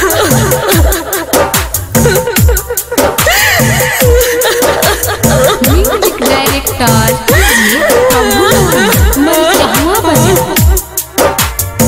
Music director प्रभु मन चाहवा बजा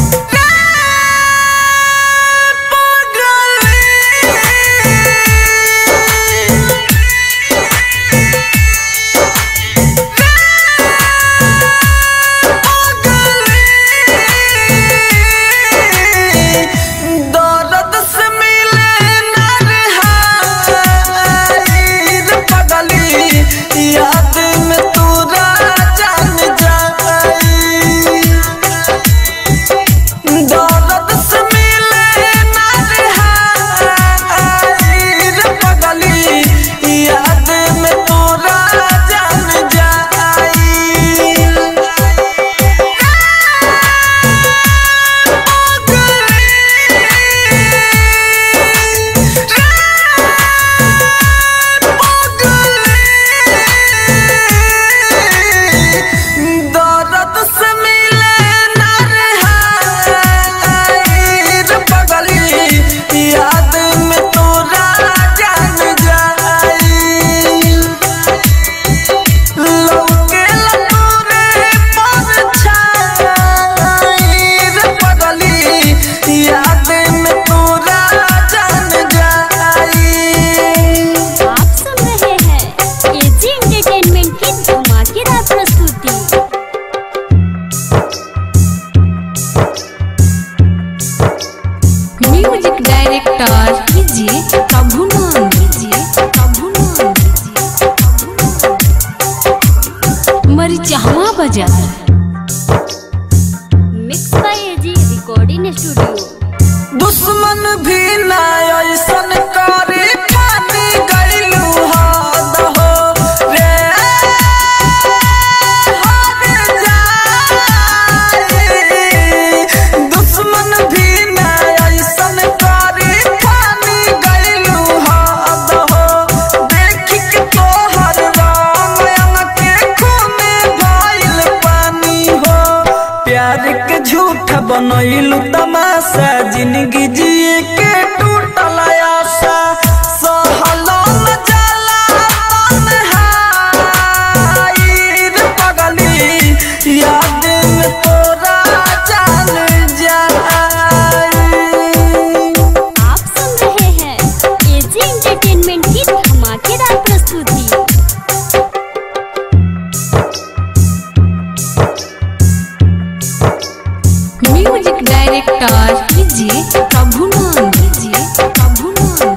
दर्द से मिले नरहाइर पगली याद में तोरा जान जाई दर्द से मिले नरहाइर पगली याद में तोरा जान जाई दर्द से मिले नरहाइर पगली याद में तोरा जान जाई लौके लतोरे परछाईर पगली याद में तोरा जान जाई आप सुन रहे हैं एजी एंटरटेनमेंट की धमाकेदार प्रस्तुति म्यूजिक डायरेक्टर कीजिए प्रभु नाम कीजिए प्रभु नाम कीजिए मरी चाहवा बजा mix by AG recording studio दुश्मन भी ना ऐसन करे पानी गइलू हद हो रे हद जाई दुश्मन भी ना ऐसन करे पानी गइलू हद हो देख के तोहर राम के खूने भइल पानी हो प्यार के झूठ बनैलू तमाशा जिंदगी जिए के टूटल आशा सहलो न जाला तन्हाईर पगली याद में तोरा जान जाई आप सुन रहे हैं एजी एंटरटेनमेंट की धमाकेदार प्रस्तुति म्यूजिक डायरेक्टर कीजिए प्रभु नाम कीजिए प्रभु नाम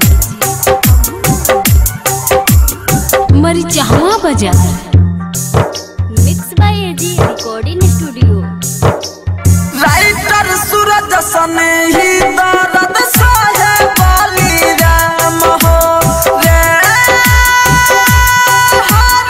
कीजिए मरी चाहवा बजा mix by AG recording studio writer Suraj सने ही दर्द सहे बाली राम हो रे हर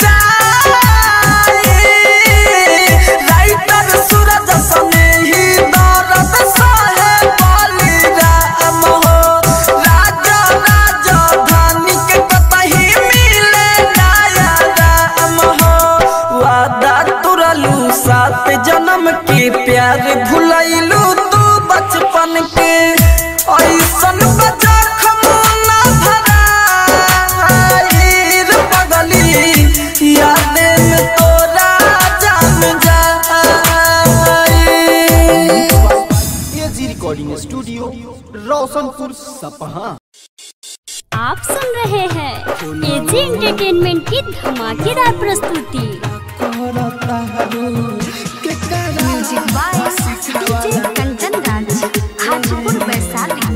जाई राइटर सूरज सने ही दर्द सहे बाली राम हो राजा राजा धानी के कतही मिले नया राम हो वादा तुरलू सात जन्म के प्यार भुलैलू तू बचपन के ऐसन बजा खमोना भराईर पगली याद में तोरा जान जाई AG recording studio Roshanpur Sapaha आप सुन रहे हैं एजी एंटरटेनमेंट की धमाकेदार प्रस्तुति music by DJ Kanchan Raj Hajipur Vaishali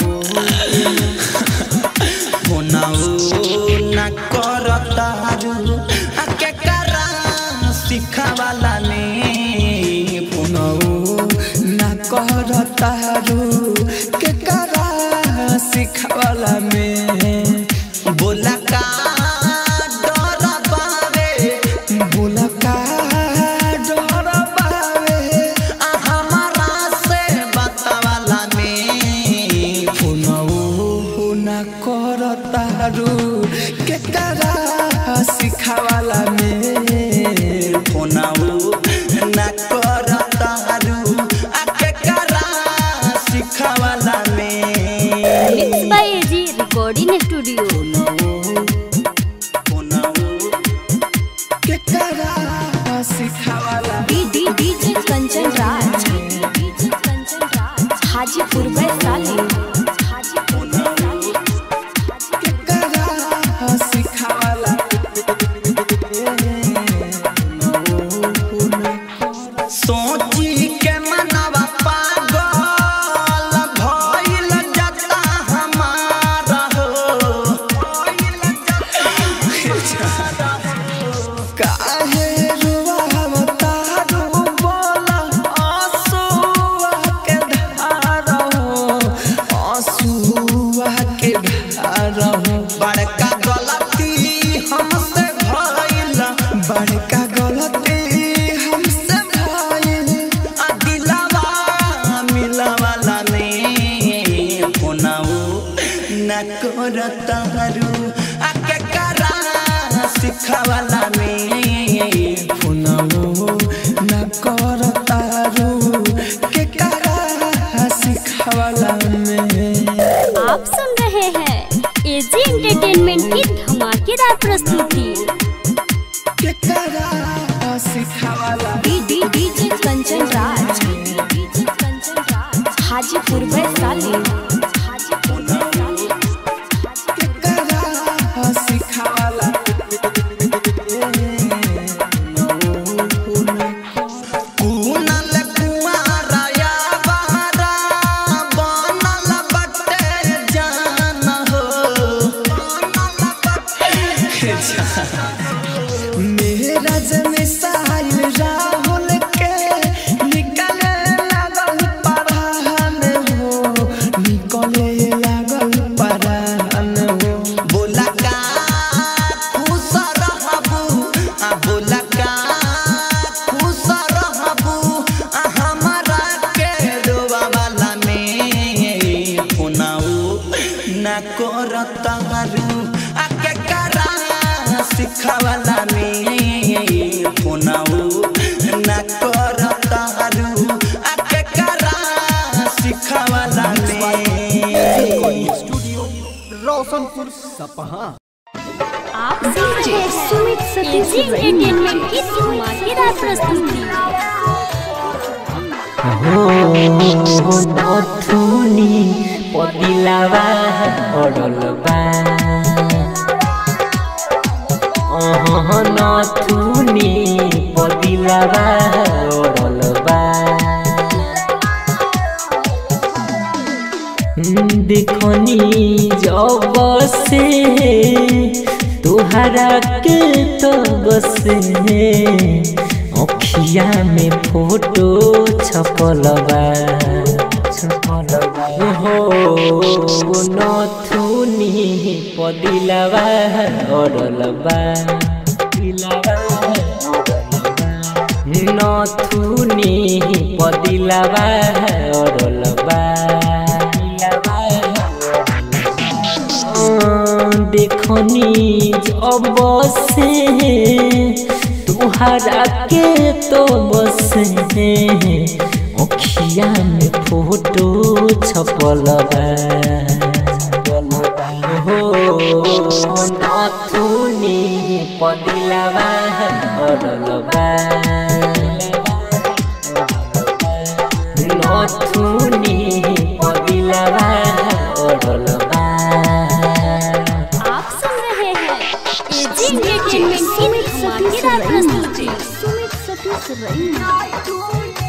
ना करतारू आ के करा सिखावाला ने पुनौ ना करतारू के करा सिखावाला में बोला का डर बावे बोला का डर बावे आ हमारा से बतावाला में पुनौ ना करतारू के करा सिखावाला में फोनाऊ ना करतारू आ के करा सिखावाला में हाजीपुर वैशाली हाजीपुर वैशाली केकरा सिखावला सोची के मनवा पागल भइल जता हमारा हो काहे रुवावता रू बोला आंसुआ के धारा हो आंसुआ के धारा हो बड़का गलती हमसे भइल बड़का गलती हमसे भइल आ दिलवा मिलवाला ने फोनाऊ न करता रू आ के करा सिखावाला ने फोनाऊ न करता रू के करा सिखावाला में आप सुन रहे हैं एजी एंटरटेनमेंट की धमाकेदार प्रस्तुति केकरा सिखावाला DD DJ Kanchan Raj DJ Kanchan Raj Hajipur Vaishali Hajipur Vaishali केकरा सिखावाला कुनल कुआरा या बहरा बनल बटे जान हो मेरा जमे साहिल राहुल के निकले लागल परान हो निकले लागल परान हो बोला का खुश रहबू आ बोला का खुश रहबू आ हमारा के रोवा वाला में फोनाऊ ना करता रू आ के करा सिखावाला में फोनाऊ ना करता रू आ के करा सिखावाला में स्टूडियो रोशनपुर सपहा आप सुन रहे हैं एजी एंटरटेनमेंट की धमाकेदार प्रस्तुति नथुनी पदिलावा अडलबा अह नथुनी पदिलावा अडलबा देखनी जब से तुहरा के तो बसे अखिया में फोटो छपलबा छपलबा हो नथुनी पदिलबा अडलबा दिलबा नथुनी पदिलबा अडलबा देखनी जब से तुहरा के तो बसे अखिया में फोटो छपलबा हो नथुनी पदिलबा अडलबा नथुनी पदिलबा अडलबा आप सुन रहे हैं एजी एंटरटेनमेंट की धमाकेदार प्रस्तुति Sumit Satish Raina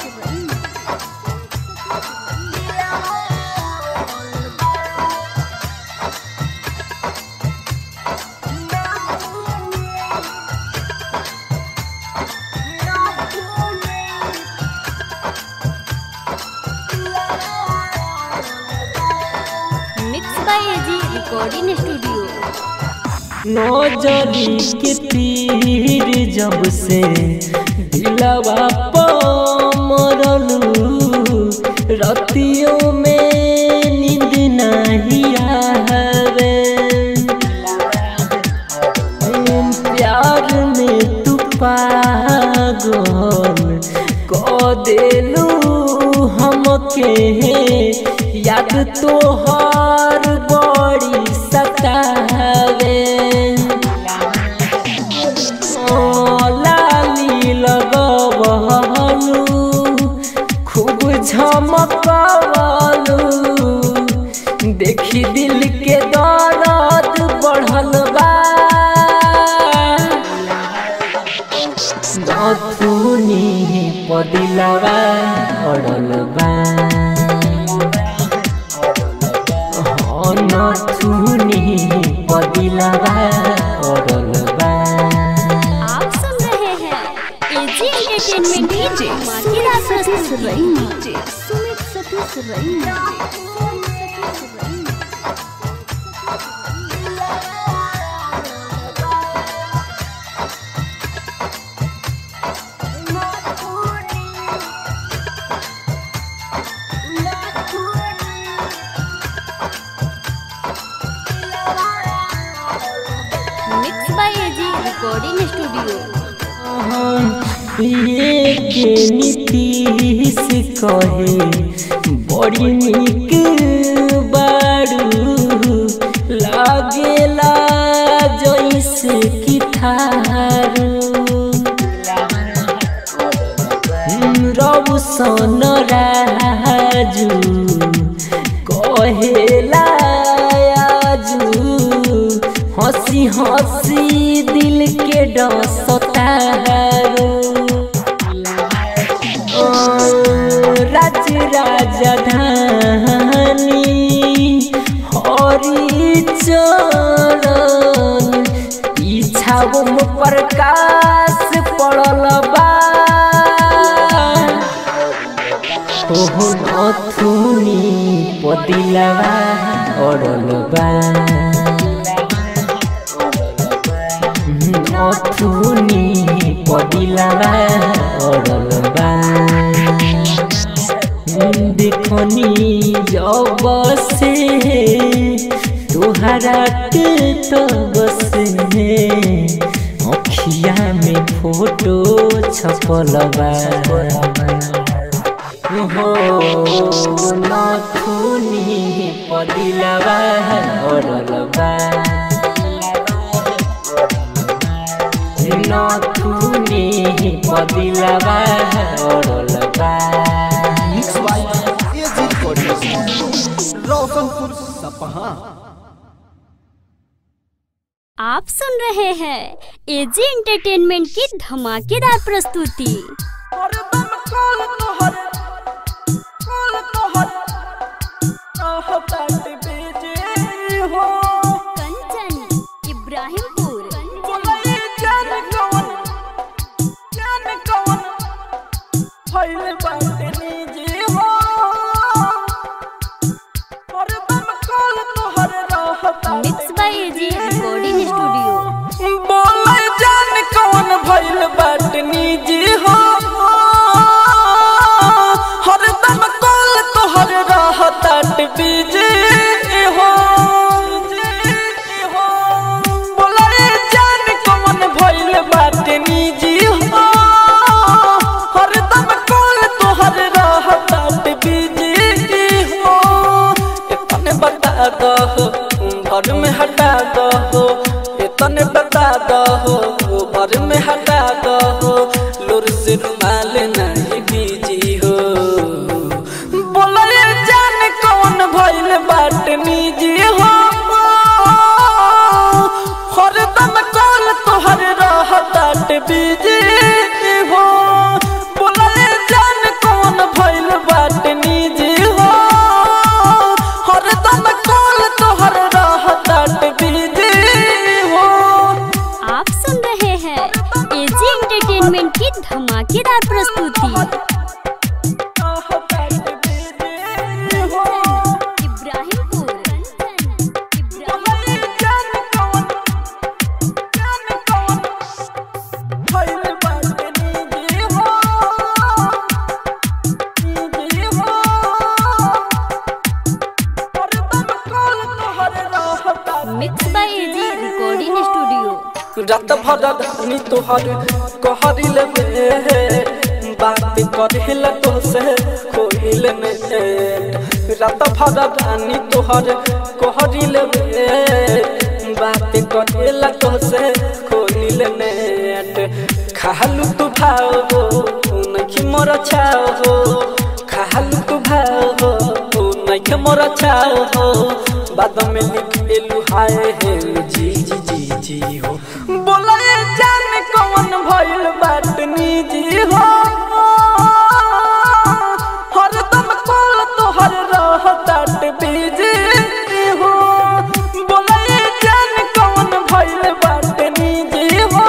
mix by AG recording studio नजरी के तीर जब से दिलवा पमरलू रतियों में नींद नहीं आवे प्यार में तू पागल को देलू हमके याद तो हर बड़ी सतावे ओ लाली लगवहलू खूब झमकवलू गलू देखी दिल के दर्द बढ़ल बा नथुनी पदिलवा अड़ल बा हाँ, नथुनी पदिलवा अड़ल बा आप सुन रहे हैं एजी एंटरटेनमेंट की धमाकेदार प्रस्तुति Sumit Satish Raina mix by AG recording studio ये के नीतीश कहे बड़ी निक बारू लागेला जैसे कि थारू रब सन राजू कहेला आजू हंसी हंसी दिल के डसतारू राज राजधानी हरि चरण इच्छाओं प्रकाश पड़ल बा ओहो नथुनी पदिलवा अड़ल बा नथुनी पदिलवा अड़ल बा देखनी जब से तुहरा के तब से अखिया में फोटो छपल बा हो नथुनी पदिलवा अड़ल बा नथुनी पदिलवा अड़ल बा mix by AG recording Roshanpur Sapaha आप सुन रहे हैं एजी एंटरटेनमेंट की धमाकेदार प्रस्तुति Kanchan Ibrahimpur mix by AG recording studio बोले जान कौन भइल बाटनी जी हो हरदम कॉल तोहर रहतात बीजी हो बोले जान कौन भइल बाटनी जी हो हरदम कॉल तोहर रहतात बीजी हो इतने बता दो घर में हटा दो इतने बता दो घर में हटा दो लुर से रुमाल नहीं बीजी हो बोले जान कौन भइल बाट निजी हो हरदम कॉल तोहर रहतात बीजी हो बोले जान कौन भइल बाट निजी हो हरदम कॉल तोहर रहतात बीजी हो आप सुन रहे हैं एजी एंटरटेनमेंट की धमाकेदार प्रस्तुति Ibrahimpur mix by AG recording studio रात भर धनी तोहर कहरिल में बात करेला तो से कोहिल में रात भर धनी तोहर कहरिल में बात करेला तो से कोहिल में खालू तू भाव हो नहीं मोर छाव हो खालू तू भाव हो नइखे मोरा छाओ हो बाद में लिख देलू हाय हे जी जी जी जी हो बोला ये जान कौन भइल बात निजी हो हरदम कॉल तोहर रहतात बिजी हो बोला ये जान कौन भइल बात निजी हो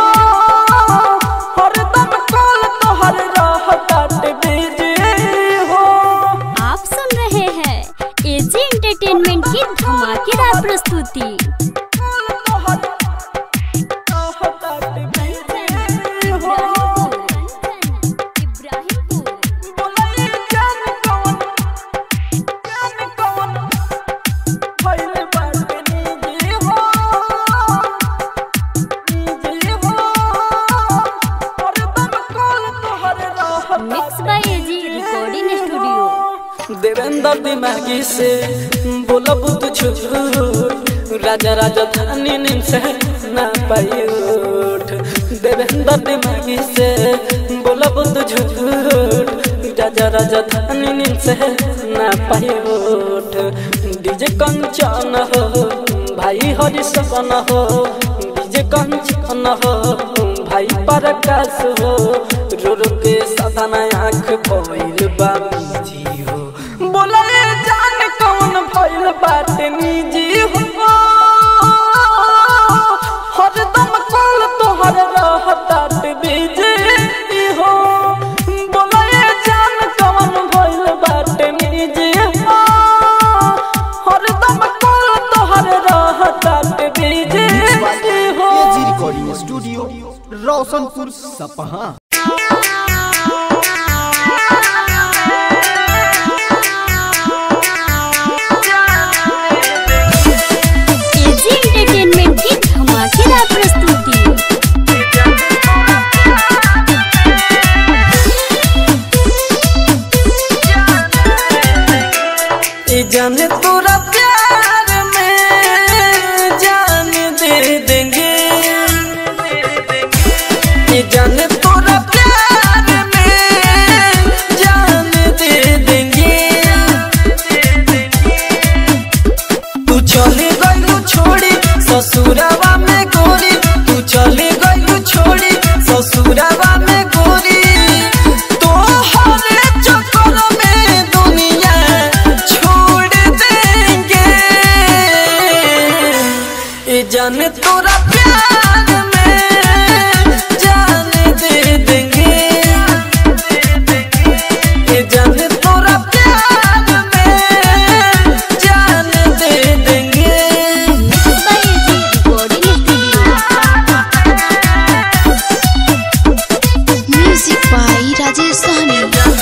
हरदम कॉल तोहर रहतात बिजी हो आप सुन रहे हैं एजी एंटरटेनमेंट की धमाकेदार प्रस्तुति mix by AG recording studio Devendra दिमागी से बोला बुद्ध झूठ राजा राजा धानी नीम से ना पाई उठ देवेंद्र दिमागी से बोला बुद्ध झूठ राजा राजा धानी नीम से ना पाई उठ डीजे कंचन हो भाई हरि सपन हो डीजे कंचन हो भाई परकाश हो रो रो के सदन आँख भइल बा जी हो बोला ये जान कौन भइल बात निजी हो हरदम कॉल तोहर रहतात बिजी हो बोला ये जान कौन भइल बात निजी हो हरदम कॉल तोहर रहतात बिजी हो AG recording studio Roshanpur Sapaha AG entertainment की धमाकेदार प्रस्तुति ये जाने तोरा प्यार में जान दे देंगे ये जाने तोरा प्यार में जान दे देंगे तू चले गलू छोड़ी ससुरावा में गोरी तू चले गलू छोड़ी ससुरावा में गोरी तो हर चक्कर में दुनिया छोड़ देंगे ये जाने तोरा प्यार में जान दे देंगे ये जाने तोरा प्यार में जान दे देंगे mix by AG recording studio music by Rajesh Sahni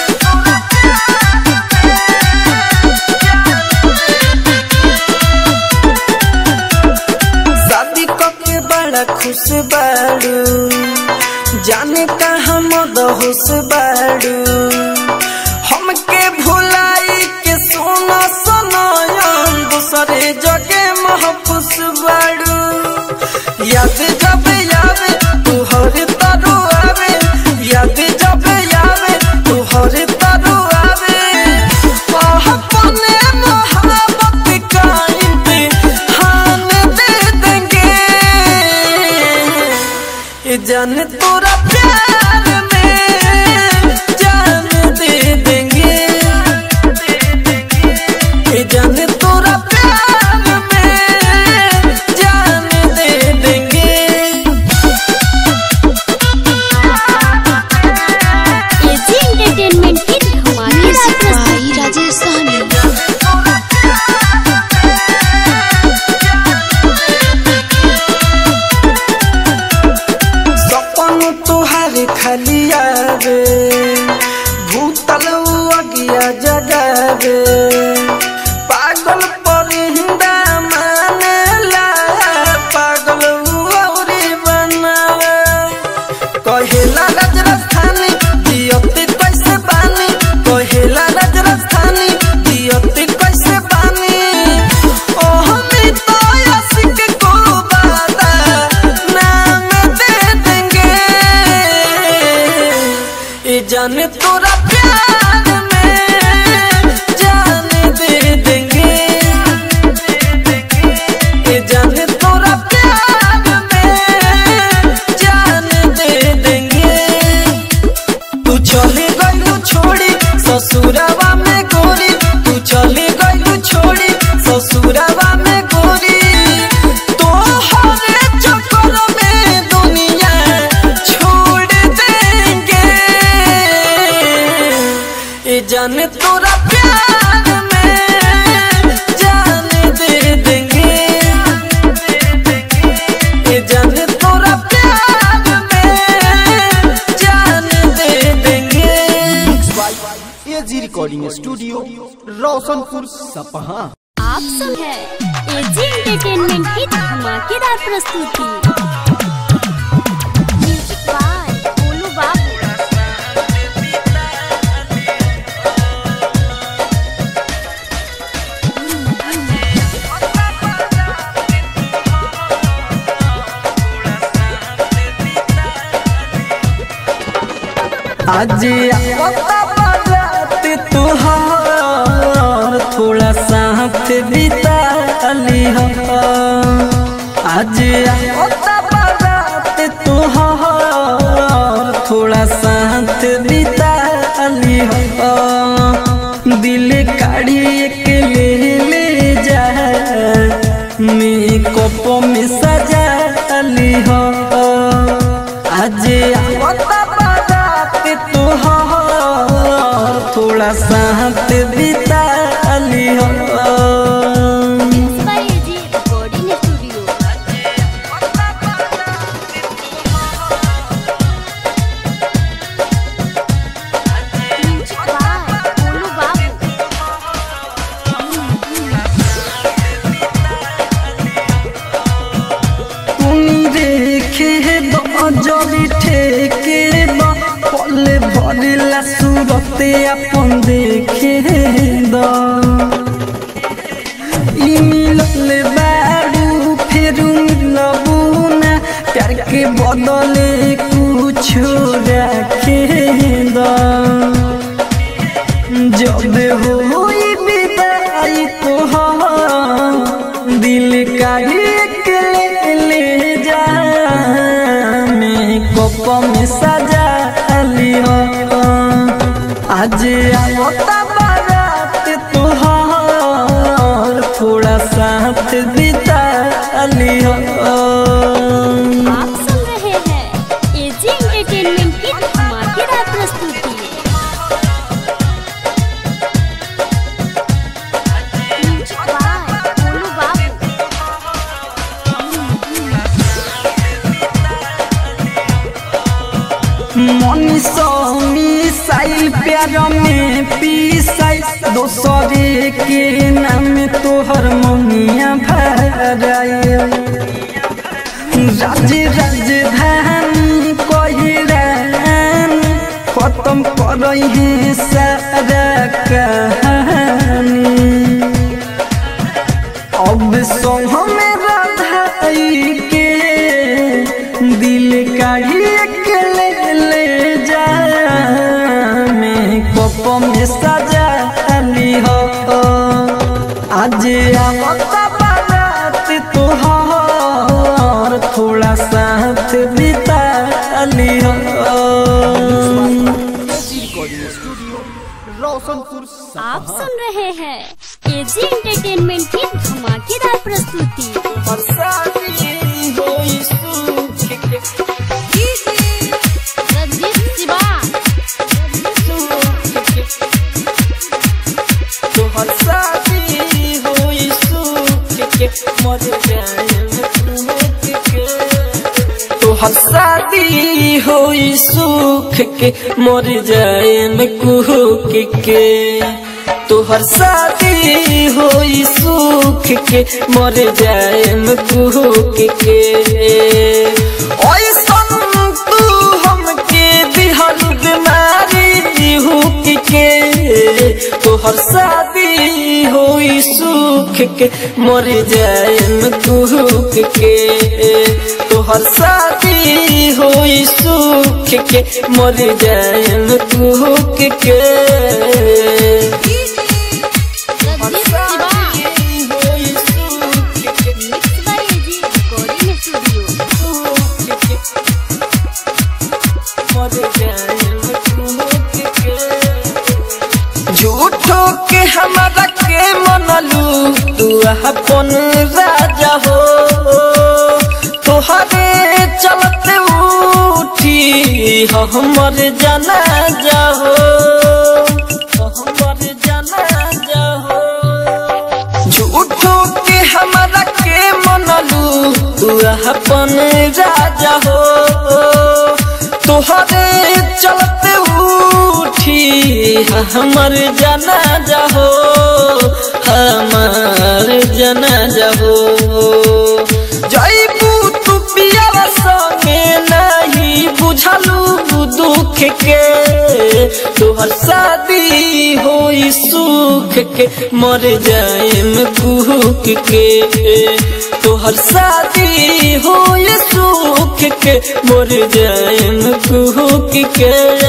शादी के बड़ा खुश बाड़ू जाने कहाँ मद होश बाड़ू हमके भुलाई के सोना सनायन दूसरे जगे महफूस बाड़ू याद जब यावे तू हर तरु आवे याद जब यावे तू हर तरु आवे अपने मोहब्बत का इम्तिहान दे देंगे ये जान तोरा प्यार में जान दे देंगे ये जान तोरा प्यार में जान दे देंगे एजी एंटरटेनमेंट की धमाकेदार म्यूजिक प्रस्तुति बाई राजेश सहनी सपन तुहार खाली आवे भूतल अगिया जगावे पागल पर हिंदा मानेला पागल औरी बनावे कहेला राज राजधानी दियती कैसे बानी कहेला राज राजधानी दियती कैसे बानी ओह मितो आशिक को बादा नाम दे देंगे ये जाने तोरा प्यार में जान दे देंगे जाने तोरा प्यार में जान दे देंगे ये जाने तोरा प्यार में जान दे देंगे AG recording studio Roshanpur Sapaha आप सुन है एजी एंटरटेनमेंट की धमाकेदार प्रस्तुति म्यूजिक बाय गोलू बाबू आज आता बारात तुहार थोड़ा साथ बिता ली हो आज आता बारात तुहार थोड़ा साथ बिता ली हो दिल काढ़ी एक ले ले जा मेकअप में सजा ली हो आज आवता बारात तुहार थोड़ा साथ बिता ली हो by AG recording studio music by Golu Babu তুমি রেখে দজলি ঠেকে বা পলে ভরিলা সুরতে আপন দেখে দ ই মিললে বাড়ু ফেরু মিলবু না প্যার के বদলে কুছো রাখে দ जब होई विदाई तोहार दिल का एक ले ले जा मेकअप में सजा लियो आज आवता बारात तोहार थोड़ा साथ बिता लियो आप सुन रहे हैं एजी एंटरटेनमेंट की धमाकेदार प्रस्तुति म्यूजिक बाय गोलू बाबू मनीषो मिसाइल प्यार में पीसाई दोसरे के नाम तोहर मनिया भराए राज राजधानी कहिरान खत्म करई है सारा कहानी अब संग में राधाई के दिल का एक ले ले जा मेकअप में सजा ली हो आज आवता बारात तोहार थोड़ा साथ बिता ली हो AG recording studio Roshanpur Sapaha आप सुन रहे हैं एजी एंटरटेनमेंट की धमाकेदार प्रस्तुति रंजीत शिवा तोहर शादी होई सुख के मर जाए में कुहक के तोहर शादी होई सुख के मर जाए में कुहक के ओइसन तू हमके दिहल बीमारी हुक के तोहर शादी होई सुख के मर जाए में कुहक के तोहर शादी होई सुख के मर जाए में कुहक के Ranjit Shiva mix by AG recording studio झूठो के हमारा के मनलू तू अपन राजा हो तोहरे चलते उठी हमर जाना जाहो झूठो के हमारा के मनलू तू अपन राजा हो तोहरे चलते उठी हमर जना जाहो हमार जना जाहो जैबू तू पियावा संगे नहीं बुझलू दुख के तोहर शादी होई सुख के मर जाएम कुहक के तोहर शादी होई सुख के मर जाएम कुहक के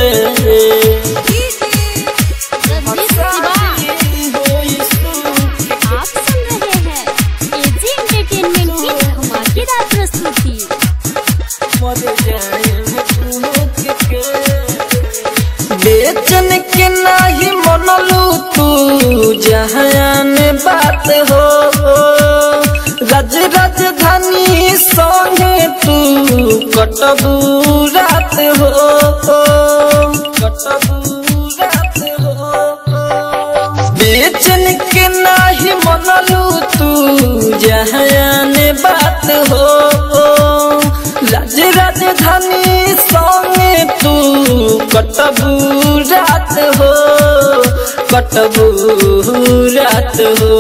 होई सुख आप सुन रहे हैं एजी एंटरटेनमेंट की धमाकेदार प्रस्तुति बेचन के नाही मनलू तू जहान बात हो रज राजधानी संगे तू कटबू रात हो कटबू रात हो बेचन के नाही मनलू तू जहान बात हो राज राजधानी संगे तू कटबू रात हो कटबू रात हो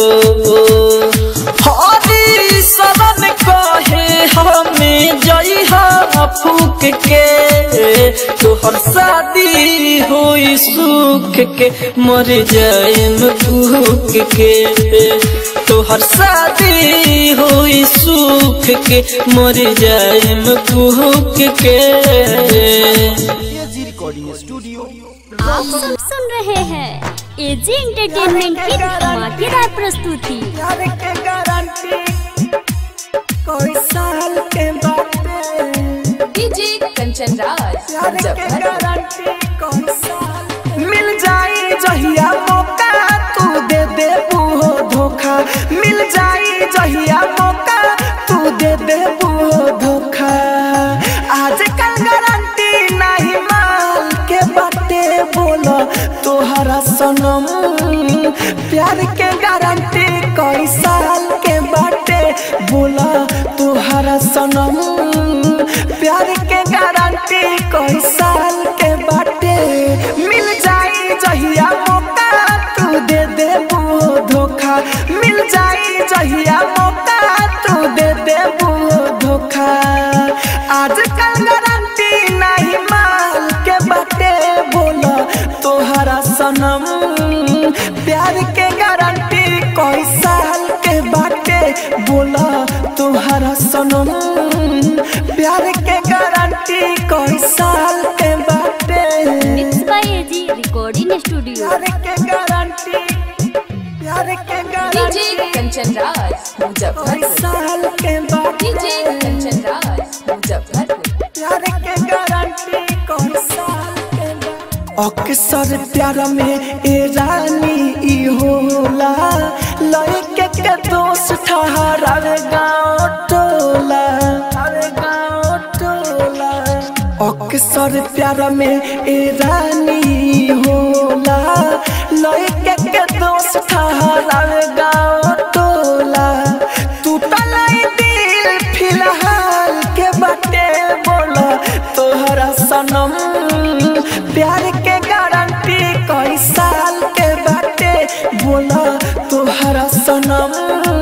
हरी शरण कहे हमें जइहा फूक के तोहर शादी होई सुख के मर जाएम भूख के तोहर शादी होई सुख के मर जाएम भूख के एजी रिकॉर्डिंग स्टूडियो आप सब सुन रहे हैं एजी एंटरटेनमेंट की धमाकेदार प्रस्तुति प्यार के गारंटी कोई साल के बाटे डीजे कंचन राज प्यार के गारंटी कोई साल मिल जाई जहिया मौका तू दे दे वो धोखा मिल जाई जहिया मौका तू दे दे वो धोखा आजकल गारंटी नहीं माल के बाटे बोलो तोहरा सनम प्यार के गारंटी कई साल के बाटे बोला तोहरा सनम प्यार के गारंटी कई साल के बाटे मिल जाई जहिया मौका तू दे दे वो धोखा मिल जाई जहिया मौका तू दे दे वो धोखा आजकल गारंटी नहीं माल के बाटे बोला तोहरा सनम प्यार के गारंटी कोई साल के बाटे बोला तोहरा सनम प्यार के गारंटी कोई साल के बाटे mix by AG recording studio प्यार के गारंटी प्यार के डीजे गारंटी कंचन राज कोई मुजफ्फरपुर साल के डीजे बाटे कंचन राज मुजफ्फरपुर प्यार के गारंटी कौन साल के बा? अक्सर प्यार में ए रानी ई होला लड़के के दोस्त ठहरार गाँव टोला अरे गाँव टोला अक्सर प्यार में ए रानी ई होला लड़के के दोस्त ठहरार गाँव टोला टूटल ई दिल फिलहाल के बाटे बोला तोहरा सनम प्यार के गारंटी कई साल के बाटे बोला तोहरा सनम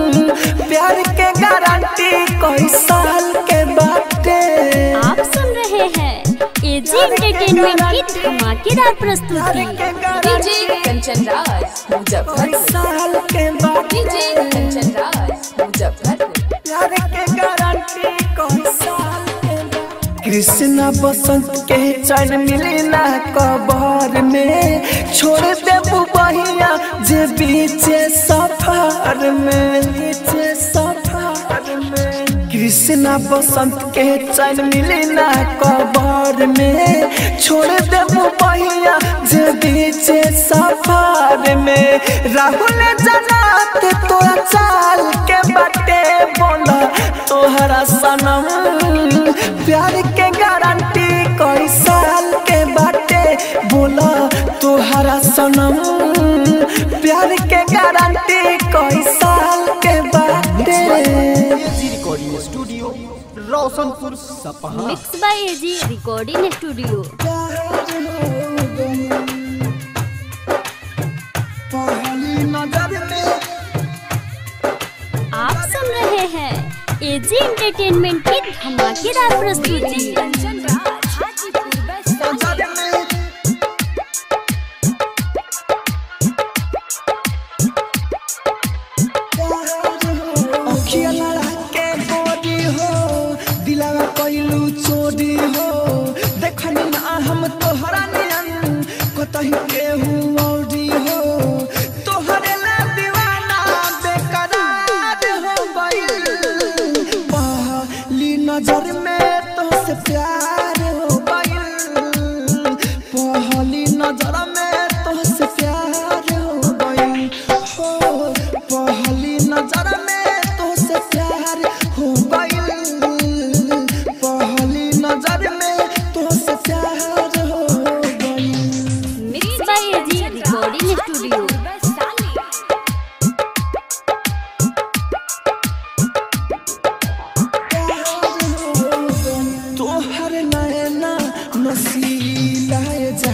प्यार के गारंटी कई साल के बाटे आप सुन रहे हैं एजी एंटरटेनमेंट की धमाकेदार प्यार प्रस्तुति के डीजे गारंटी कंचन राज कई मुजफ्फरपुर साल के डीजे बाटे कंचन राज मुजफ्फरपुर प्यार के गारंटी कौन साल के बा? कृष्णा बसंत के चैन मिली ना कबर में छोड़ देबू बहिया जे बीचे सफर में बीचे सफर में कृष्णा बसंत के चैन मिली ना कबर में छोड़ देबू बहिया जे बीचे सफर में राहुल जनात तोरा चाल के बटे बोला तोहरा सनम प्यार के गारंटी कई साल के बाटे बोला तोहरा सनम प्यार के गारंटी कई साल studio Roshanpur Sapaha mix by AG recording studio आप सुन रहे हैं एजी एंटरटेनमेंट की धमाकेदार प्रस्तुति कंचन राज हाजीपुर वैशाली अखिया लड़ा के गोरी हो दिलावा कइलू चोरी हो देखनी ना हम तोहरा नियन कतही केहू औरी हो तोहरे ला दीवाना बेकरार हो गइल पहली नजर में तोहसे प्यार हो गइल पहली नजर में तोहसे प्यार हो गइल हो पहली नजर में तोहसे प्यार हो गइल पहली नजर में तोहसे प्यार हो गइल mix by AG recording studio Vaishali तोहर नैना नसीला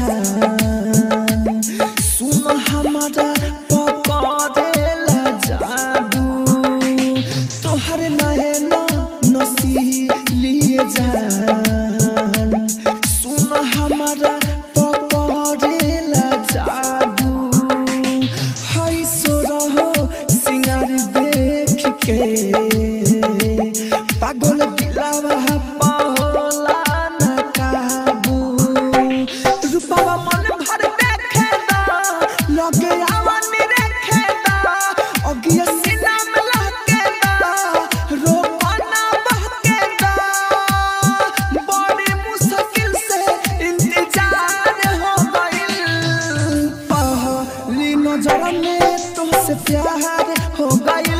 जान सुन हमारा पकड़ेला जादू तोहर नैना नसीलिए जान सुन हमारा पकड़ेला जादू हई सो रहो सिंगार देख के पागल दिलावा पाहोला न काबू रूपावा मन भर देखे दा लगे आवानी रेखे दा अगिया सीना में लहके दा रोपना बहके दा बड़ी मुश्किल से इंतजार हो गइल पहली नजर में तुमसे प्यार हो गइल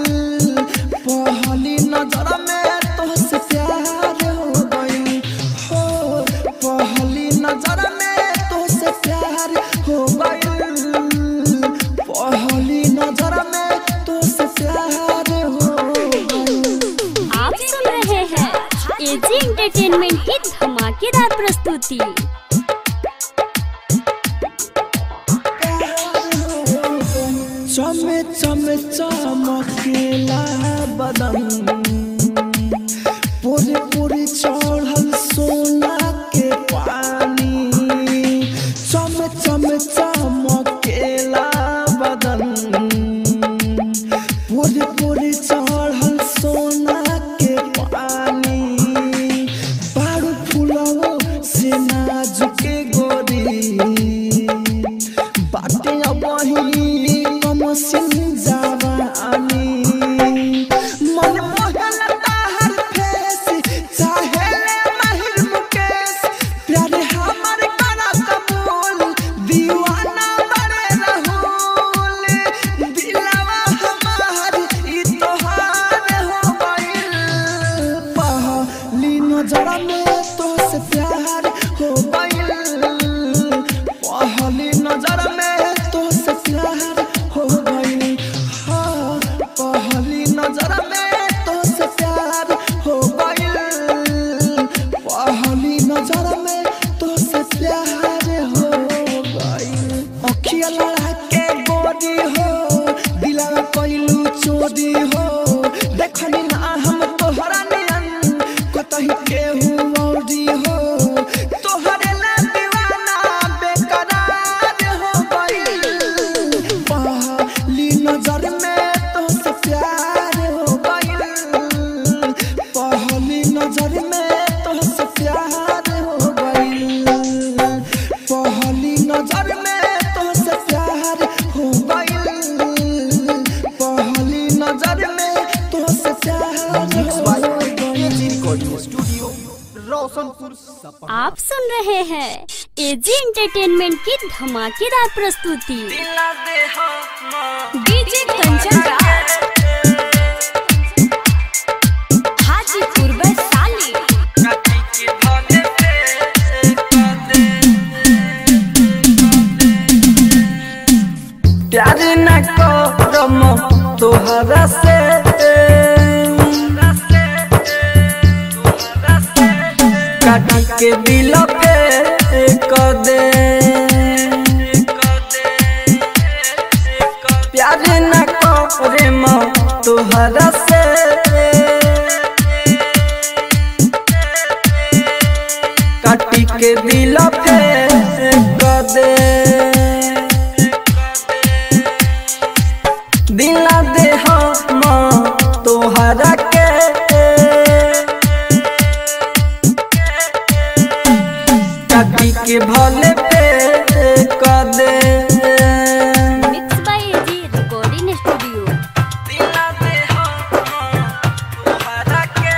पहली नजर में तुमसे प्यार हो गइल हो पहली नजर में तुमसे प्यार हो गइल पहली नजर में तुमसे प्यार हो गइल आप सुन रहे हैं एजी एंटरटेनमेंट की धमाकेदार प्रस्तुति चमे चमे चमकेला बदन पूरे पूरे चढ़ल सोना के पानी चमे चमे चमकेला बदन पूरे पूरे चढ़ल सोना के पानी बारू फुलवो से नाजुके गोरी बाटे अबही कम सिन जवानी मन मोहल ताहर फेस चाहे ले माहिर मुकेश प्यारे हमर करा कबूल दीवाना बड़े रहूल दिलवा हमार ई तोहार हो गइल पहली नजर में तोहसे प्यार हो गइल पहली नजर में तोहसे प्यार हो गइल हाँ पहली नजर में तोहसे प्यार हो गइल पहली नजर में तोहसे प्यार हो गइल अखिया लड़ा के गोरी हो दिलवा कइलू चोरी हो देखनी ना हम तोहरा नियन कतही केहू औरी हो तोहरे ला दीवाना बेकरार हो गइल पहली नजर में तोहसे प्यार हो गइल पहली नजर में तोहसे प्यार हो गइल पहली नजर में तोहसे प्यार हो गइल पहली नजर में तोहसे प्यार हो गइल रिकॉर्डिंग स्टूडियो रोशनपुर सपहा आप सुन रहे हैं एजी एंटरटेनमेंट की धमाकेदार प्रस्तुति डीजे कंचन राज हाजीपुर वैशाली प्यार न करम तोहरा से काटी के दिल फेंक दे प्यार न करे म तोहरा से काटी के दिल फेंक दे दिला दे हम तोहरा के काटी के भले पे कर दे mix by AG recording studio दिला दे हम तोहरा के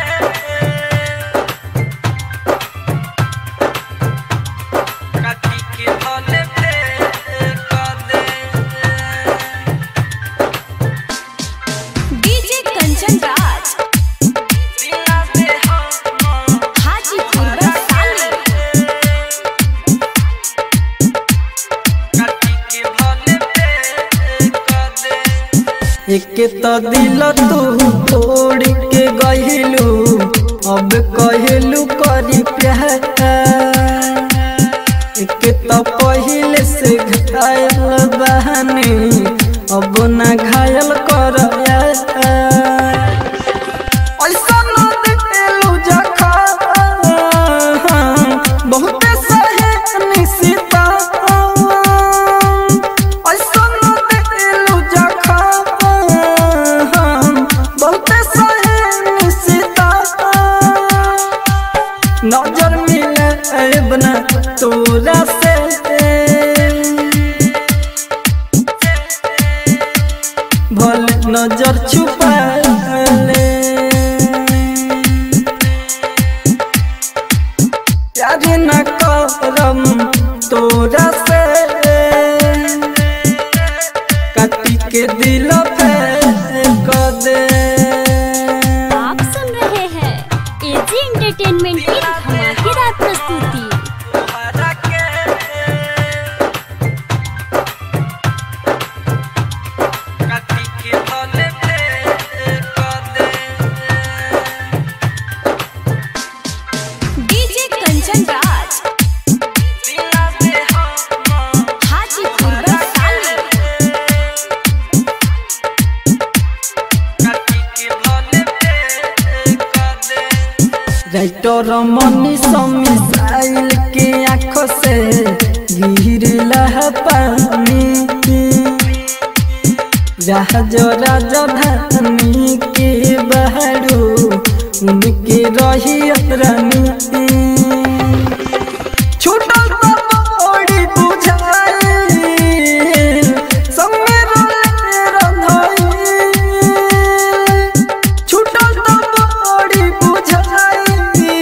काटी के भले पे कर दे डीजे कंचन राज दिला दे हम हाजीपुर वैशाली एक तो दिल तू तोड़ के गहिलू अब कहलू करी प्यार एक तो पहले से घायल बहनी अब ना घायल कर ऐसा न दिलू जखा बहुत सहे निशिता ऐसा न दिलू जखा बहुत सहे निशिता नजर मिले बना तोरा से भल नजर छुपा ले प्यार न करम तोरा से काटी के दिल पे कर दे आप सुन रहे हैं एजी एंटरटेनमेंट की धमाकेदार प्रस्तुति काटी के भले पे कर दे डीजे कंचन राज दिला दे हम हाजीपुर वैशाली राइटर मनी मिसाइल के आँख से गिरला है पानी जहाज राजधानी के बहरू उनके रही रानी छूटल तो बड़ी बुझाई संगे रोले रंधाई छूटल तो बड़ी बुझाई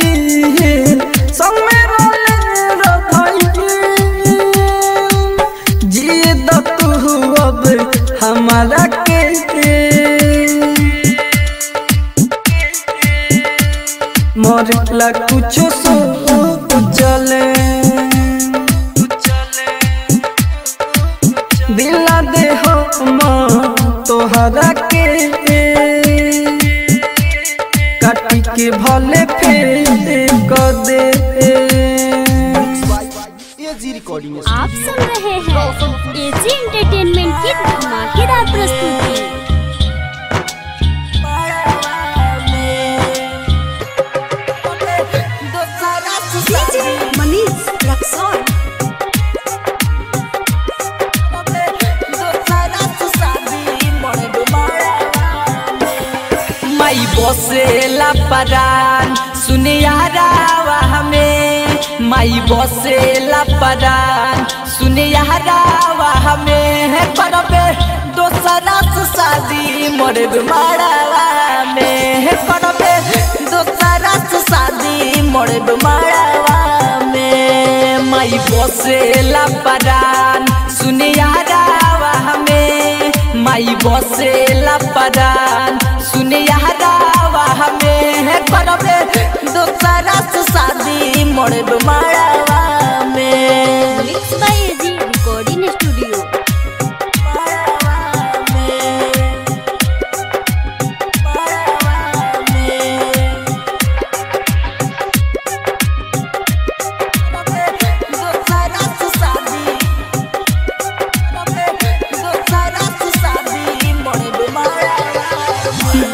संगे रोले रंधाई जिए द तू अब हमारा के मरला कुछ सो चले दिला दे हम तोहरा के काटी के भले फेर कर दे एजी रिकॉर्डिंग आप सुन रहे हैं एजी एंटरटेनमेंट की धमाकेदार प्रस्तुति डीजे मनीष रक्सौल माई बसेला परान सुने यारावा हमें माई बसेला परान सुने यारावा हमें है करबे दोसरा से शादी मोरे मारावा में है करबे दोसरा से शादी मोरे मारावा में माई बसेला परान सुने यारावा हमें माई बसेला परान सुने यारावा हमें है करबे दोसरा से शादी मोरे मारावा में mix by AG recording studio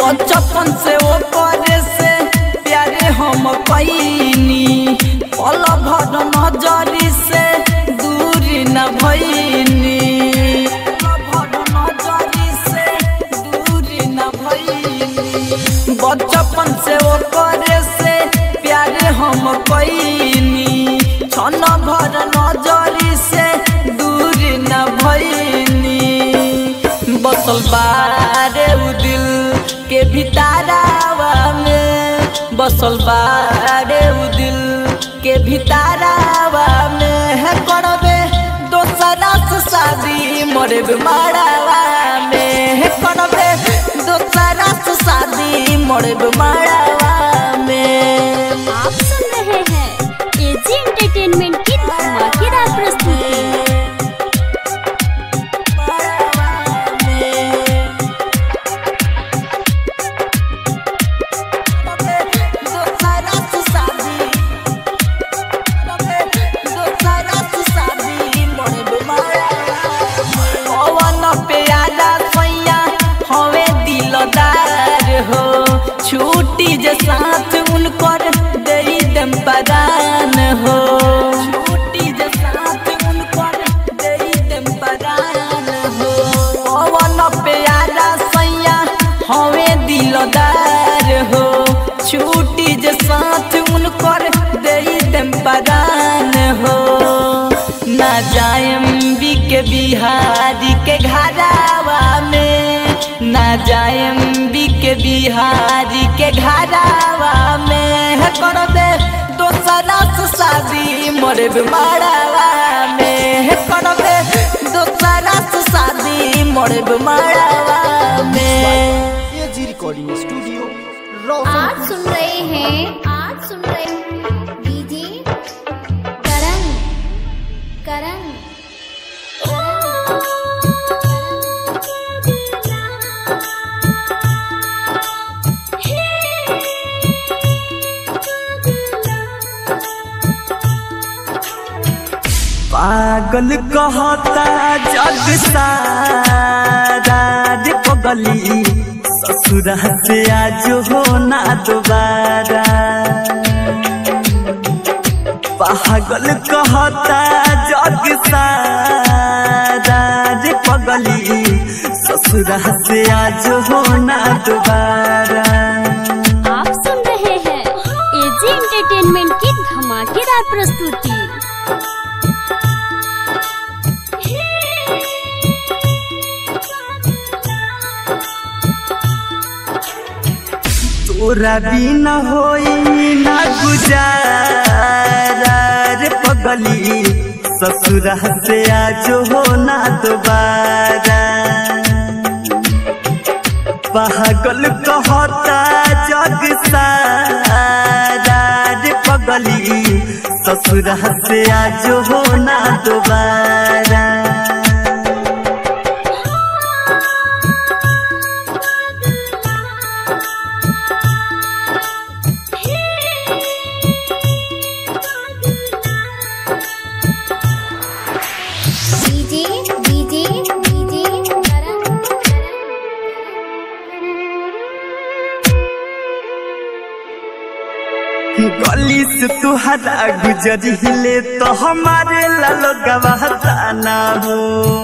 बचपन से वो करे से प्यारे हम कैनी पल भर नजरी से दूर न भैनी पल भर नजरी से दूर न भैनी बचपन से वो करे से प्यारे हम कैनी छन भर नजरी से दूर न भैनी बसल बारे उ दिल के भितारावा में बसल बारे उ दिल के भितारावा में है करबे दोसरा से शादी मरे मारावा में है करबे दोसरा से शादी मरे मारावा में आप सुन रहे हैं एजी एंटरटेनमेंट की धमाकेदार प्रस्तुति छुट्टी जे साथ उनकर दे दम परान हो छुट्टी जे साथ उनकर दे दम परान हो पवन प्यारा सैया हवे दिलदार हो छुट्टी जे साथ उनकर दे दम परान हो ना जायम बी के बिहारी के घरावा में ना जायम बी के बिहारी के घरावा में है करबे दोसरा से शादी मोरे मारावा में है करबे दोसरा से शादी मोरे मारावा में एजी रिकॉर्डिंग स्टूडियो आज रोशन सुन रहे हैं आज सुन रहे हैं डीजे करण करण पागल कहता जग सारा रे पगली ससुरा से आज हो ना दोबारा पागल कहता जग सारा रे पगली ससुरा से आज हो ना दोबारा आप सुन रहे हैं एजी एंटरटेनमेंट की धमाकेदार प्रस्तुति तोरा बिना होई ना गुजारा रे पगली ससुरा से आज हो ना दोबारा पागल कहता जग सारा रे पगली ससुरा से आज हो ना दोबारा डीजे डीजे डीजे करण गली से तुहरा गुजरिले तो हमारे लालो गवाहता ना हो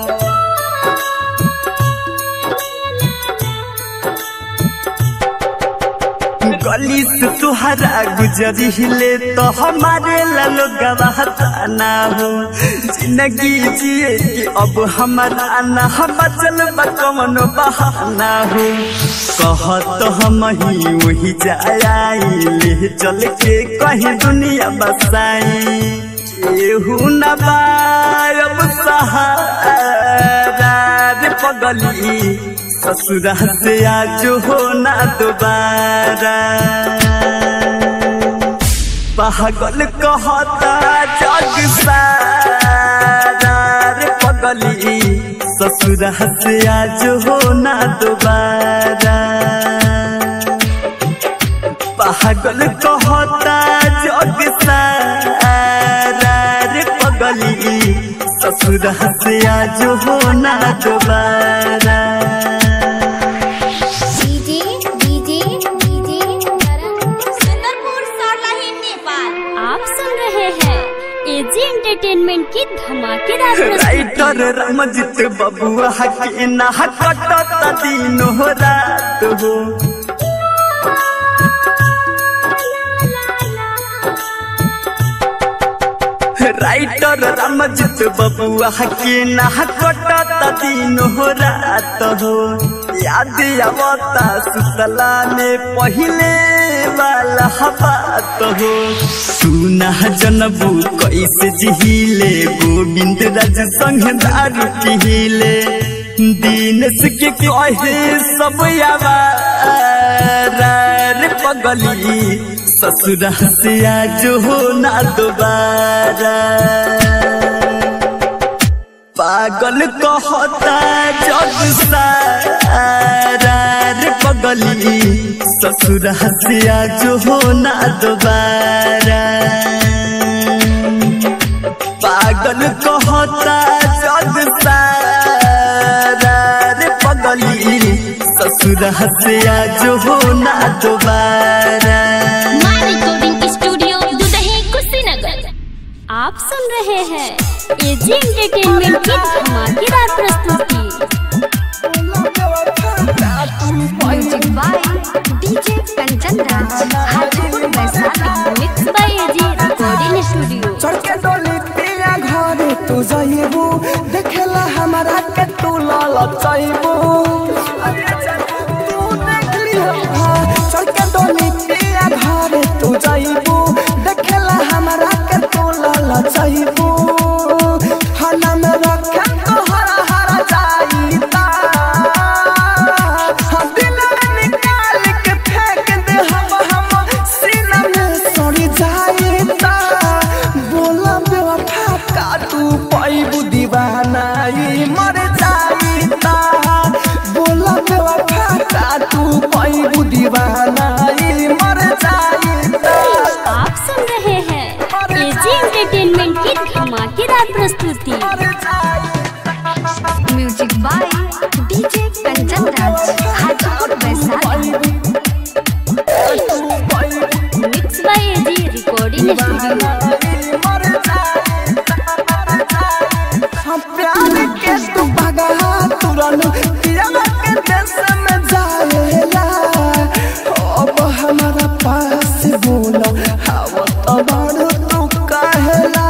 गली से तुहरा गुजरिले तो हमारे लालो गवाहता ना हो जिंदगी जिए कि अब हमारा ना हम चल कमन बहाना हो कहत हम ही वही जाए चल के कहीं दुनिया बसाई केहू न बायब सहारा रे पगली ससुरा से आज हो ना दोबारा पागल कहता जग सारा रे पगली ससुरा से आज हो ना दोबारा पागल कहता जग सारा रे पगली ससुरा से आज हो ना दोबारा डीजे राइटर रामजित बबुआ के ना कटत दिन हो रात हो राइटर रामजित बबुआ के ना कटत दिन हो रात हो याद आवता सुतला में पहले वाला बात हो सुना जनबू कैसे जिहिले गोविंद राज संग दारू पिहिले दीनस के कहे सब यावार पगली ससुरा से आज हो ना दोबारा पागल कहता जग सारा रे पगली ससुरा से आज हो ना दोबारा पागल कहता जग सारा रे पगली ससुरा से आज हो ना दोबारा माँ रिकॉर्डिंग स्टूडियो दुदही कुशीनगर आप सुन रहे हैं एजी एंटरटेनमेंट की धमाकेदार प्रस्तुति music by DJ Kanchan Raj Hajipur Vaishali mix by AG recording studio चढ़ के डोली पिया घरे तू जाइबू देखेला हमारा के तू लाल चाइबू तू देख लिहा चढ़ के डोली पिया घरे तू जाइबू देखेला हमारा के तू लाल चाइबू हना में रखे तो हरा हरा जाईता हम दिल में निकाल के फेंक दे हम हम सीना में सड़ी जाईता बोला बेवफा का तू पैबू दीवाना ई मर जाईता बोला बेवफा का तू पैबू दीवाना ई मर जाईता आप सुन रहे हैं एजी एंटरटेनमेंट की धमाकेदार प्रस्तुति music by DJ Kanchan Raj Hajipur Vaishali mix by AG recording studio हम प्यार के तू भगा तुरन पियावा के देश में जाएला अब हमारा पास बोला हवा तो बड़ तू कहेला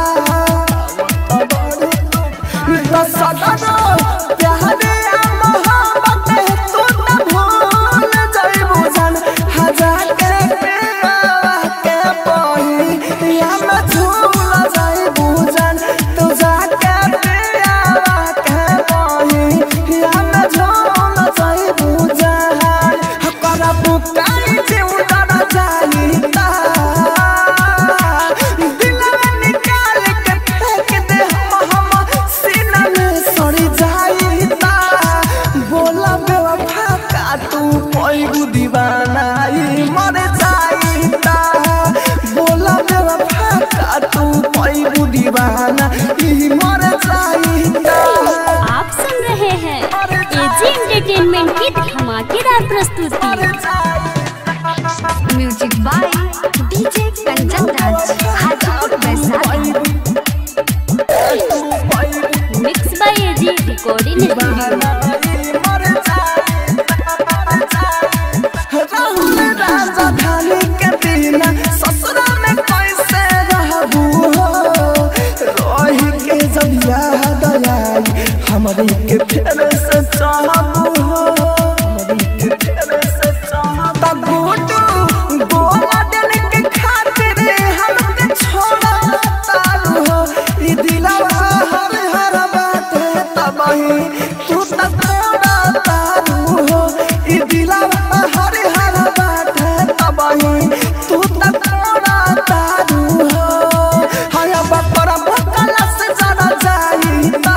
तो सदा प्यार या मोहब्बत तू न भूल जाइबू जान हजार के पियावा के पही या मैं झूल जाइबू जान तू जाके पियावा के पही या मैं झूल जाइबू जान हकरा बुकाई जीव डर जाईता दिलवा निकाल के फेंक दे हम हम सीना में सड़ी जाईता बोला बेवफा का तू पैगु दीवाना ई मर जाईता बोला बेवफा का तू पैगु दीवाना ई मर जाईता आप सुन रहे हैं एजी एंटरटेनमेंट की धमाकेदार प्रस्तुति music by DJ Kanchan Raj Hajipur Vaishali mix by AG recording studio Rahul राजधानी के बिना ससुरा में कैसे रहबू हो रोही के जब याद आई हमारी के फेर से चाहबू हो हमारी के फेर से चाहबू गोटू गोला दिल के खातिर हमके छोड़ा तारू हो ई दिलवा हर हर बात है तबाही तू त तोड़ा तारू हो ई दिलवा हर हर बात है तबाही तू त तोड़ा तारू हो हाय बकरा बकला से जरा जाईता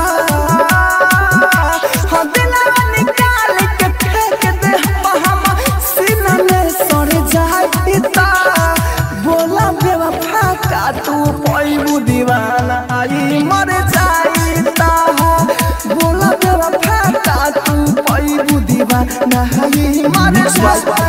हाँ दिलवा निकाल के फेंक दे हम हम सीना में सड़ जाईता बोला बेवफा का तू पैबू दीवाना आई मर जाईता बोला बेवफा का तू पैबू दीवाना आई मर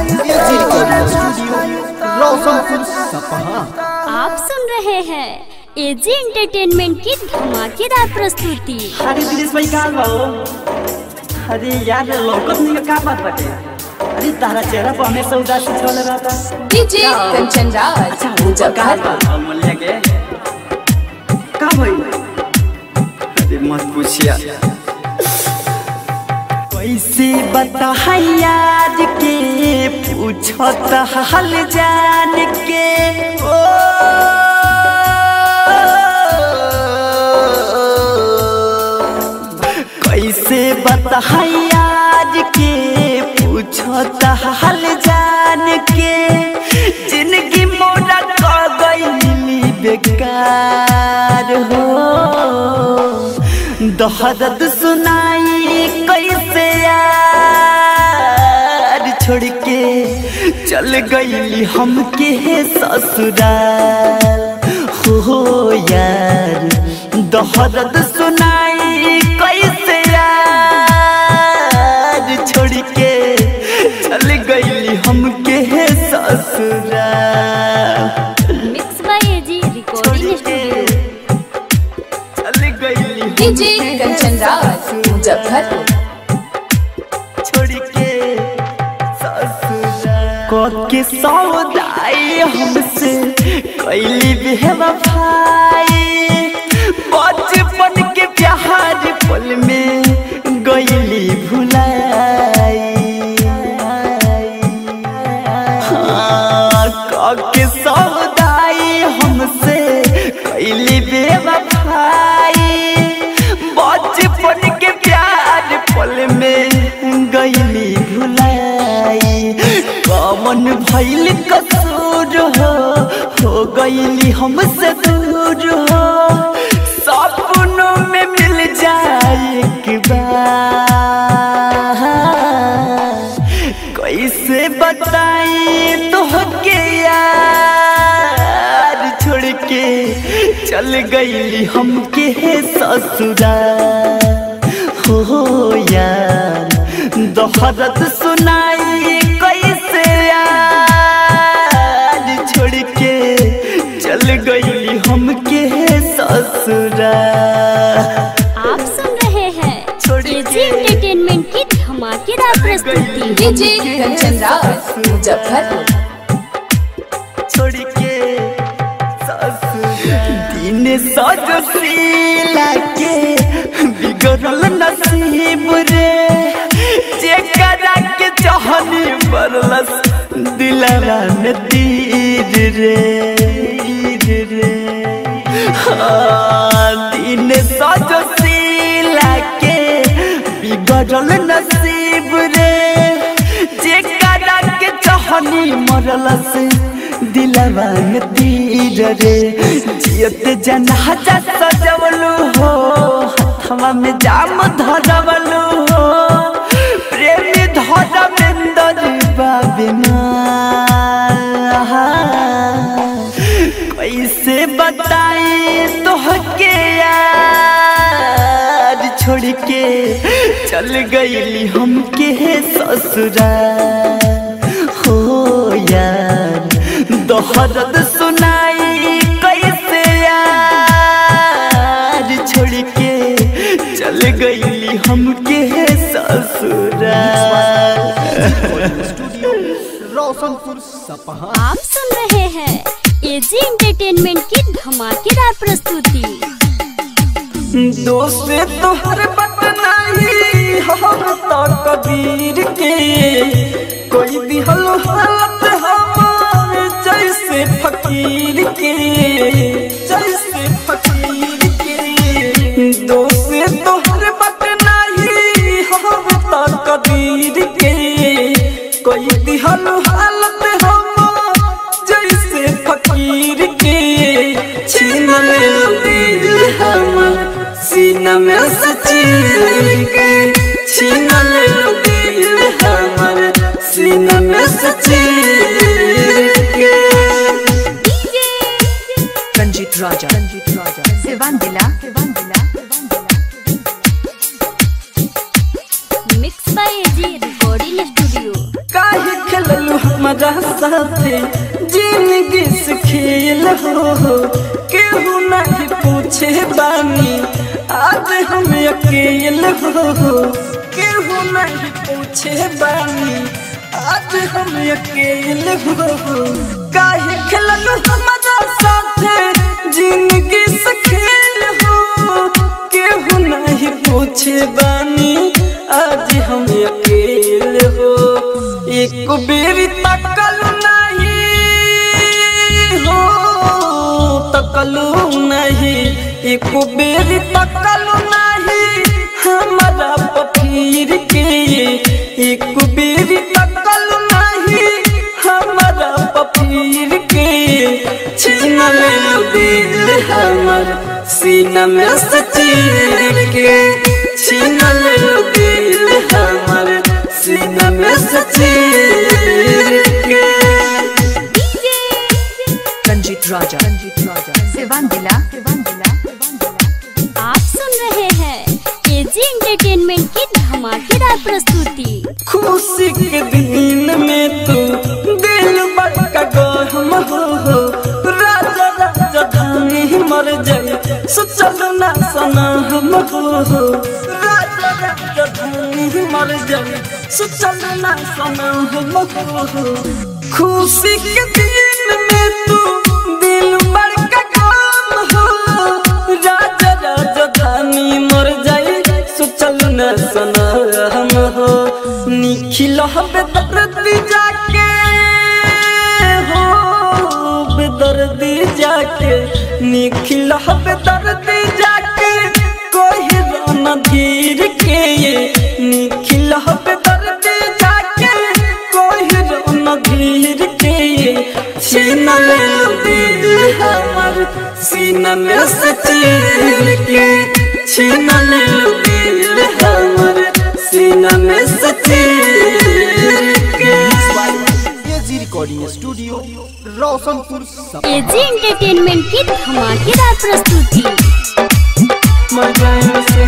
रोशनपुर सपहा आप सुन रहे हैं एजी एंटरटेनमेंट की धमाकेदार प्रस्तुति अरे दिनेश भाई कहाँ बा हो? अरे यार लौकत नहीं का बात बाटे अरे तारा चेहरा पर हमेशा उदासी छल रहता डीजे कंचन राज अच्छा वो कहाँ बा अमूल्य के का भाई अरे मत पूछिया कैसे बता यार के पूछत हाल जान के ओ कैसे बता यार के पूछत हाल जान के जिंदगी मोरा कर गई बेकार हो दहदत सुनाई कैसे यार छोड़ के चल गई हमके ससुराल हो यार दहदत सुनाई कैसे यार छोड़ के चल गई हमके ससुराल mix by AG recording studio चल गई डीजे कंचन राज मुजफ्फरपुर छोड़ के ससुराल के सौदाई हमसे कैली बेवफाई बचपन के प्यार पल में गईली भुलाई हाँ, के सौदाई हमसे कैली बेवफाई बचपन के प्यार पल में गईली भुलाई कमन भैल कसूर हो हो गईली हमसे दूर हो सपनों में मिल जाए एक बार कैसे बताई तो के यार छोड़ के चल गईली हमके ससुराल हो यार दोहरत सुनाई कैसे यार छोड़ के चल गईली हमके ससुराल आप सुन रहे हैं छोड़ एजी के। एंटरटेनमेंट की धमाकेदार प्रस्तुति डीजे कंचन राज मुजफ्फरपुर छोड़ के दिन सजशीला के बिगड़ल नसीब रे जेकरा के चाहनी बरलस दिलवा में तीर रे तीर रे हाँ, दिन सजशीला के बिगड़ल नसीब रे जेकरा के चाहनी मरलस दिलवा में तीर रे जियत जनाजा सजवलू हो हथवा में जाम धरवलू हो प्रेमी धरमेंदर बाबिना कैसे बताई तोहके यार छोड़ के चल गईली हमके ससुराल हो यार दोहरत सुनाई कैसे यार छोड़ के चल गईली हमके ससुराल स्टूडियो रोशनपुर सपहा आप सुन रहे हैं एजी एंटरटेनमेंट की धमाकेदार प्रस्तुति दोस्त तोहर बट नहीं हम तो कबीर के कोई दिहल हालत हमार जैसे फकीर के जैसे फकीर के दोस्त तोहर बट नहीं हम तो कबीर के कोई दिहल हालत हमार जैसे फकीर के छीन ले दिल हमर सीना में सचीर के छीन ले दिल हमर सीना में सचीर के रंजीत राजा रंजीत राजा सिवान दिला सिवान दिला mix by AG recording studio काहे खेललू हमारा साथे जिंदगी से खेल हो केहू नहीं पूछे बानी आज हम अकेले हो केहू नहीं पूछे बानी आज हम अकेले हो काहे खेलल हमारा साथे जिंदगी से खेल हो केहू नहीं पूछे बानी आज हम अकेले हो एक बेरी तकल नहीं हो तकलू नहीं एक बेरी तकलू नहीं हमारा पफीर के एक बेरी तकलू नहीं हमारा पफीर के छीन ले दिल हमर सीना में से चीर के छीन ले दिल हमर सीना में से चीर के रंजीत राजा रंजीत राजा सिवान जिला सिवान जिला आप सुन रहे हैं एजी एंटरटेनमेंट की धमाकेदार प्रस्तुति खुशी के दिन में तू दिल बड़का गहम हो हो राजा राजा धानी मर जाए सोचल ना सना हम हो हो राजा राजा धानी मर जाए सोचल ना सना हम हो हो खुशी के दिन में तू दिल बड़का गम हो राजा राजा धानी मर जाए सोचल न सना हम हो निखिल बेदर्दी जाके हो बेदर्दी जाके निखिल बेदर्दी जाके कोई रोना धीर के निखिल बेदर्दी जाके कोई रोना धीर के छीन ले लो दिल हमर सीना में से चीर के छीन ले लो दिल हमर सीना में से चीर के एजी रिकॉर्डिंग स्टूडियो रोशनपुर सपा एजी एंटरटेनमेंट की धमाकेदार प्रस्तुति मर जाए से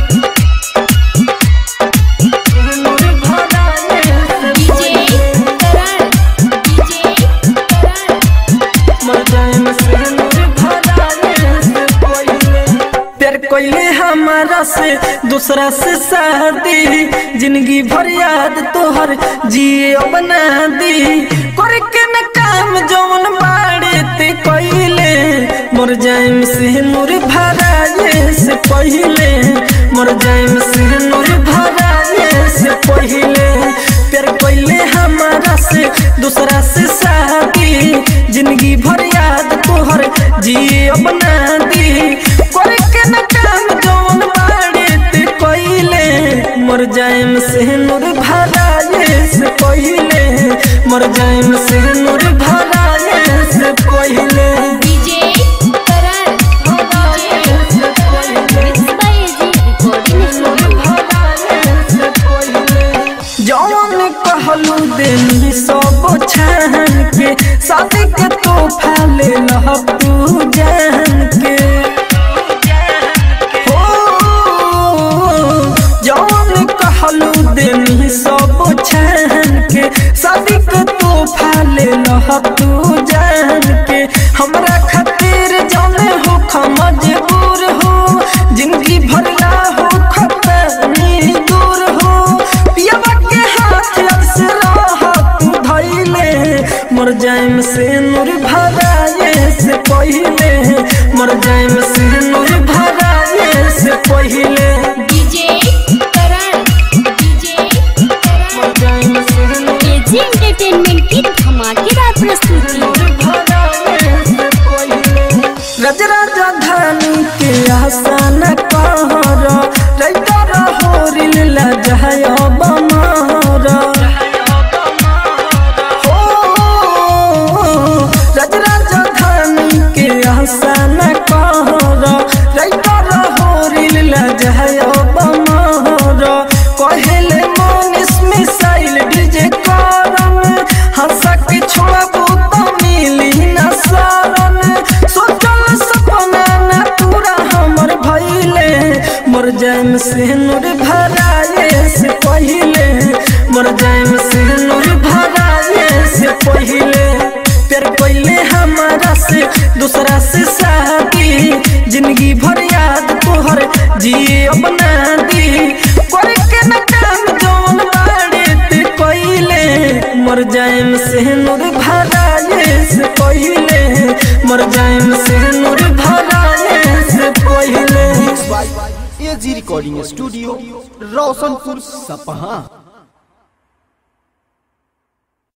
नूर भरा ले डीजे करण डीजे करण मर जाए से नूर भरा ले कोइले प्यार कोइले हमारा से दूसरा से शादी जिंदगी भर याद तोहर जिए बना दी करके न काम जौन बाड़े ते कोइले मर जाए से नूर भरा से पहिले मर जाए से नूर भरा से पहिले प्यार कोइले हमारा से दूसरा से शादी जिंदगी भर याद तोहर जिए बना दी करके न काम जौन बाड़े ते कोइले मर जाएम से नूर भराए से पहिले मर जाएम से नूर भराए से पहिले DJ Karan DJ mix by AG recording studio जौन कहलू दिल सब छान के शादी के तोहफा ले लह तू जान के हो जौन कहलू दिल सब छान के शादी के तोहफा ले लह तू जान के हमरा खातिर जाने हो मजबूर हो जिंदगी भरला हो खतरनी दूर हो पियावा के हाथ अक्सरा तू धैले मर जाएम से नूर भराए से पहिले मर जाएम से नूर भराए से पहिले डीजे करण डीजे करण मर जाएम से नूर एजी एंटरटेनमेंट की धमाकेदार प्रस्तुति रज राजधानी के आसान कहर रैतर होरिल लजहय बमर हो रज राजधानी के आसान कहर रैतर होरिल लजहय बमर कहेले मनीष मिसाइल डीजे करन हंसा के छोड़बू तो मिली न सारन सोचल सपना न पूरा हमर भइले मर जाएम से नूर भराए से पहिले मर जाएम से नूर भराए से पहिले प्यार पहिले हमारा से दूसरा से सा भर याद तोहर जिए अपना दी करे के न काम जौन बाड़े ते कोइले मर जाएम से नूर भराए से पहिले मर जाएम से नूर भराए से पहिले एजी रिकॉर्डिंग स्टूडियो रोशनपुर सपहा